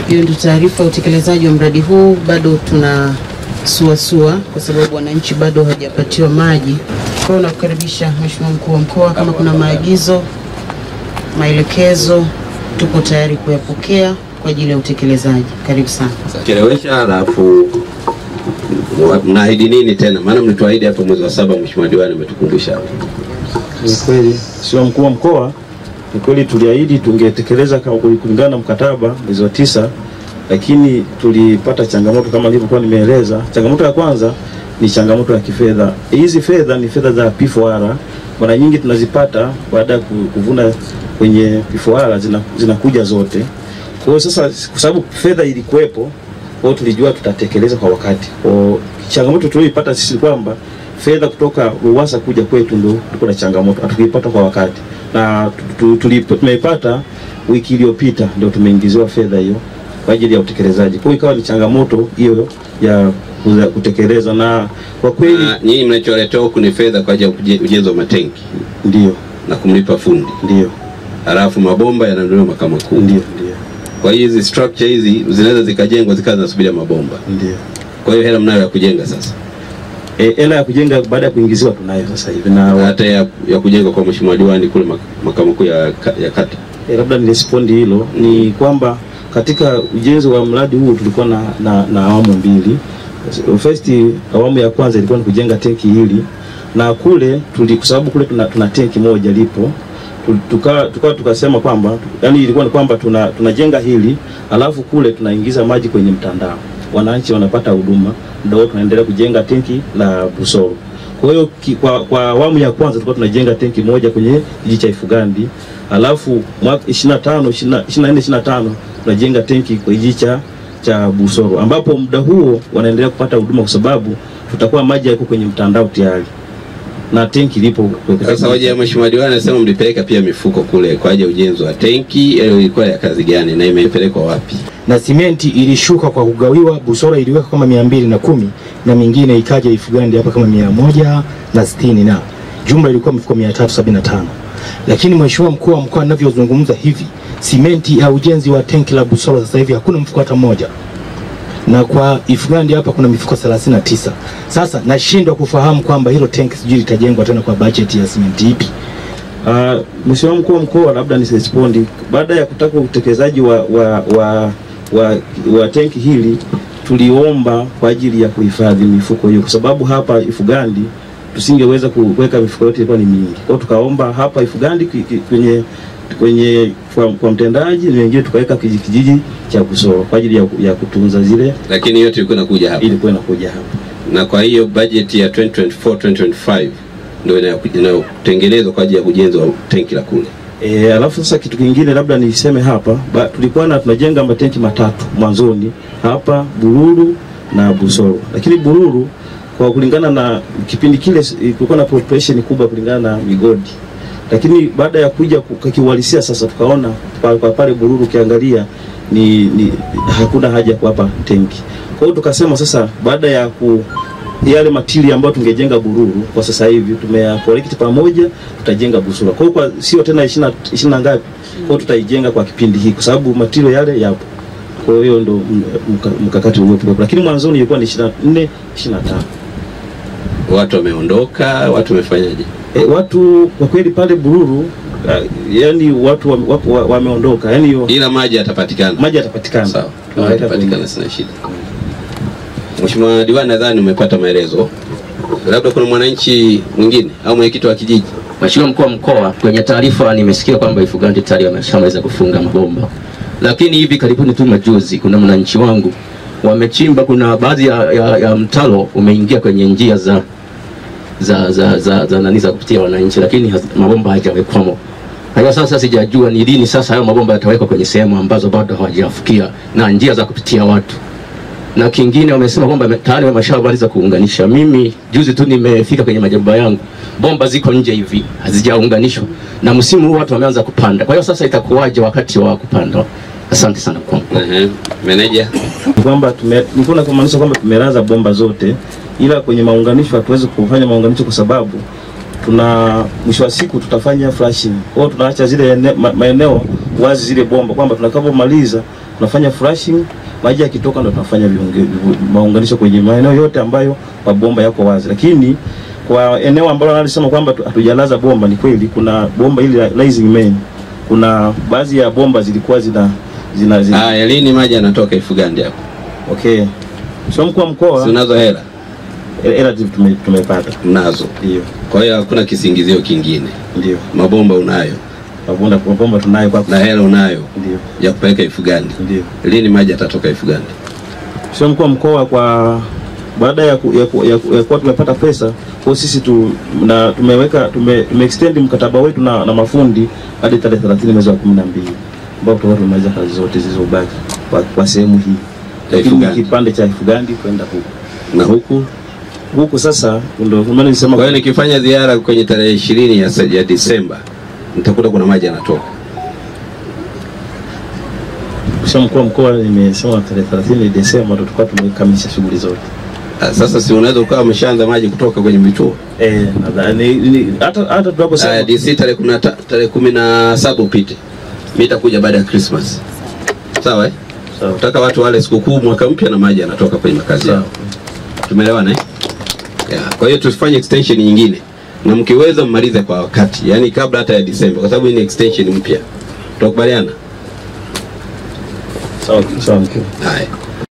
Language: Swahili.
Hiyo ndio taarifa ya utekelezaji wa mradi huu. Bado tuna suasua kwa sababu wananchi bado hawajapatiwa maji. Kwa hiyo nakukaribisha Mheshimiwa Mkuu wa Mkoa, kama kuna maagizo, maelekezo, tuko tayari kuyapokea kwa ajili ya utekelezaji. Karibu sana. Chelewesha alafu mwa- mnaahidi nini tena? Maana mlituahidi hapo mwezi wa saba, Mheshimiwa Diwani umetukumbusha hapo. Ni kweli, Mheshimiwa mkuu wa mkoa, ni kweli tuliahidi tungetekeleza kama kulingana na mkataba mwezi wa tisa, lakini tulipata changamoto kama nilivyokuwa nimeeleza. Changamoto ya kwanza ni changamoto ya kifedha. Hizi fedha ni fedha za P4R, mara nyingi tunazipata baada ya ku- kuvuna kwenye P4R zina- zinakuja zote. Kwa hiyo sasa, kwa sababu fedha ilikuwepo, kwa hiyo tulijua tutatekeleza kwa wakati. Kwa hiyo changamoto tulioipata sisi ni kwamba fedha kutoka RUWASA kuja kwetu ndo tuko na changamoto, hatukuipata kwa wakati, na tu- tu- tulipo- tumeipata wiki iliyopita ndio tumeingiziwa fedha hiyo kwa ajili ya utekelezaji. Kwa hiyo ikawa ni changamoto hiyo ya kuza- kutekeleza, na kwa kweli Na nyinyi mnacholetewa huku ni fedha kwa ajili ya uje- ujenzi wa matenki ndio na kumlipa fundi, ndio halafu mabomba yananunuliwa makao makuu. ndio ndio Kwa hiyo hizi structure hizi zinaweza zikajengwa zikawa zinasubiria mabomba. ndio Kwa hiyo hela mnayo ya kujenga sasa, Eh, hela ya kujenga baada ya kuingiziwa tunayo sasa hivi na hata ya, ya kujenga kwa Mheshimiwa Diwani kule mak- makao makuu ya, ka- ya kata. E, labda nirespondi hilo ni kwamba katika ujenzi wa mradi huu tulikuwa na, na, na awamu mbili. First awamu ya kwanza ilikuwa ni kujenga tenki hili na kule tuli, kwa sababu kule tuna, tuna tenki moja lipo tu- tuka tukawa tukasema kwamba yani ilikuwa ni kwamba tuna tunajenga hili alafu kule tunaingiza maji kwenye mtandao, wananchi wanapata huduma, ndio tunaendelea kujenga tenki la Busoro. Kwa hiyo ki- kwa, kwa awamu ya kwanza tulikuwa tunajenga tenki moja kwenye kijiji cha Ifugandi, alafu mwaka 25 24 25 tunajenga tenki kwa kijiji cha cha Busoro, ambapo muda huo wanaendelea kupata huduma kwa sababu tutakuwa maji yako kwenye mtandao tayari na tenki lipo Sasa hoja ya Mheshimiwa Diwani anasema mlipeleka pia mifuko kule kwa ajili ya ujenzi wa tenki, hiyo ilikuwa ya kazi gani na imepelekwa wapi? na simenti ilishuka kwa kugawiwa. Busora iliweka kama mia mbili na kumi na mingine ikaja Ifugandi hapa kama mia moja na sitini na jumla ilikuwa mifuko mia tatu sabini na tano lakini Mheshimiwa mkuu wa mkoa anavyozungumza hivi, simenti ya ujenzi wa tenki la Busora sasa hivi hakuna mfuko hata mmoja na kwa Ifugandi hapa kuna mifuko 39. Sasa nashindwa kufahamu kwamba hilo tenki sijui litajengwa tena kwa bajeti ya simenti ipi. Uh, Mheshimiwa mkuu wa mkoa, labda nisirespondi. Baada ya kutaka utekelezaji wa, wa, wa, wa, wa tenki hili tuliomba kwa ajili ya kuhifadhi mifuko hiyo, kwa sababu hapa Ifugandi tusingeweza kuweka mifuko yote, ilikuwa ni mingi. Kwa hiyo tukaomba hapa Ifugandi ki- ki- kwenye kwenye kwa, kwa mtendaji na wengine tukaweka kiji- kijiji cha Busoro kwa ajili ya, ya kutunza zile, Lakini yote ilikuwa inakuja hapa, ilikuwa inakuja hapa. na kwa hiyo bajeti ya 2024 2025 ndio inayo- inayotengenezwa kwa ajili ya ujenzi wa tenki la kule. E, alafu sasa kitu kingine labda niseme hapa ba, tulikuwa na tunajenga matenki matatu mwanzoni hapa Bururu na Busoro, lakini Bururu kwa kulingana na kipindi kile s- kulikuwa na population kubwa kulingana na migodi, lakini baada ya kuja ku- kiuhalisia sasa tukaona pa, pa, pale Bururu ukiangalia ni, ni hakuna haja ya kuwapa tenki. Kwa hiyo tukasema sasa baada ya ku yale matili ambayo tungejenga Bururu kwa sasa hivi tumeya collect pamoja, tutajenga Busura. Kwa hiyo kwa sio tena 20 20 na ngapi, kwa hiyo tutaijenga kwa kipindi hiki kwa sababu matili yale yapo. Kwa hiyo ndo m- mka- mkakati uliopo, lakini mwanzoni ilikuwa ni 24 25. Watu wameondoka, watu wamefanyaje? E, watu kwa kweli pale Bururu uh, yani watu wame- wapo- wa- wameondoka, yani yo- Ila maji yatapatikana. maji yatapatikana. Sawa, maji Tunaweka yatapatikana, kwenye- sina shida. Mheshimiwa Diwani, nadhani umepata maelezo. Labda kuna mwananchi mwingine au mwenyekiti wa kijiji Mheshimiwa mkuu wa mkoa, kwenye taarifa nimesikia kwamba Ifugandi tayari wameshamaliza kufunga mabomba, lakini hivi karibuni tu majuzi, kuna mwananchi wangu wamechimba, kuna baadhi ya, ya, ya mtaro umeingia kwenye njia za za za za, za nani za kupitia wananchi, lakini haz- mabomba hayajawekwamo. Kwa hiyo sasa sijajua ni lini sasa hayo mabomba yatawekwa kwenye sehemu ambazo bado hawajafikia na njia za kupitia watu na kingine wamesema kwamba wame- tayari wameshamaliza kuunganisha. Mimi juzi tu nimefika kwenye majumba yangu, bomba ziko nje hivi hazijaunganishwa, na msimu huu watu wameanza kupanda. Kwa hiyo sasa itakuwaje wakati wa kupanda? Asante sana kwa Ehe, meneja Ni kwamba tume nilikuwa na kumaanisha kwamba tumelaza bomba zote, ila kwenye maunganisho hatuwezi kufanya maunganisho kwa sababu tuna mwisho wa siku tutafanya flashing. Kwa hiyo tunaacha zile ene, ma, maeneo wazi zile bomba kwamba tutakapomaliza tunafanya flushing, maji yakitoka ndo tunafanya viunge- vi- maunganisho kwenye maeneo yote ambayo mabomba yako wazi, lakini kwa eneo ambalo analisema kwamba tu- hatujalaza bomba, ni kweli kuna bomba ili la rising main, kuna baadhi ya bomba zilikuwa zina zina, zina Haya, lini maji yanatoka Ifugandi hapo? okay. Sio mkuu wa mkoa Si unazo hela? hela tume, tumepata Nazo. ndio Kwa hiyo hakuna kisingizio kingine. ndio Mabomba unayo mabomba mabomba tunayo kwa na hela unayo ndio ya kupeleka Ifugandi. ndio Lini maji yatatoka Ifugandi? sio mkuu wa mkoa kwa baada ya, ku, ya, ku, ya, ku, ya kuwa tumepata pesa kwa sisi tu, na tumeweka tume, tume extend mkataba wetu na, na mafundi hadi tarehe 30 mwezi wa 12 ambao tutakuwa tumemaliza kazi zote zilizobaki kwa, kwa sehemu hii Ya lakini Ifugandi. kipande cha Ifugandi kwenda huku Na huku huku sasa ndio maana nilisema Kwa hiyo nikifanya ziara kwenye tarehe ishirini ya, ya Disemba nitakuta kuna maji yanatoka. Kisha mkuu wa mkoa nimesema tarehe 30 Desemba ndo tutakuwa tumekamilisha shughuli zote. Ah, Sasa si unaweza ukawa umeshaanza maji kutoka kwenye vituo. Eh, nadhani ni- hata hata Haya, tunaposema DC tarehe kumi na ta- tarehe kumi na saba upite, mi nitakuja baada ya Christmas. Sawa eh? Sawa. Nataka watu wale sikukuu mwaka mpya na maji yanatoka kwenye makazi yao. Tumeelewana eh? Yeah. Kwa hiyo tufanye extension nyingine na mkiweza mmalize kwa wakati, yaani kabla hata ya Disemba, kwa sababu hii ni extension mpya. Tunakubaliana? sawa sawa mkuu. Haya.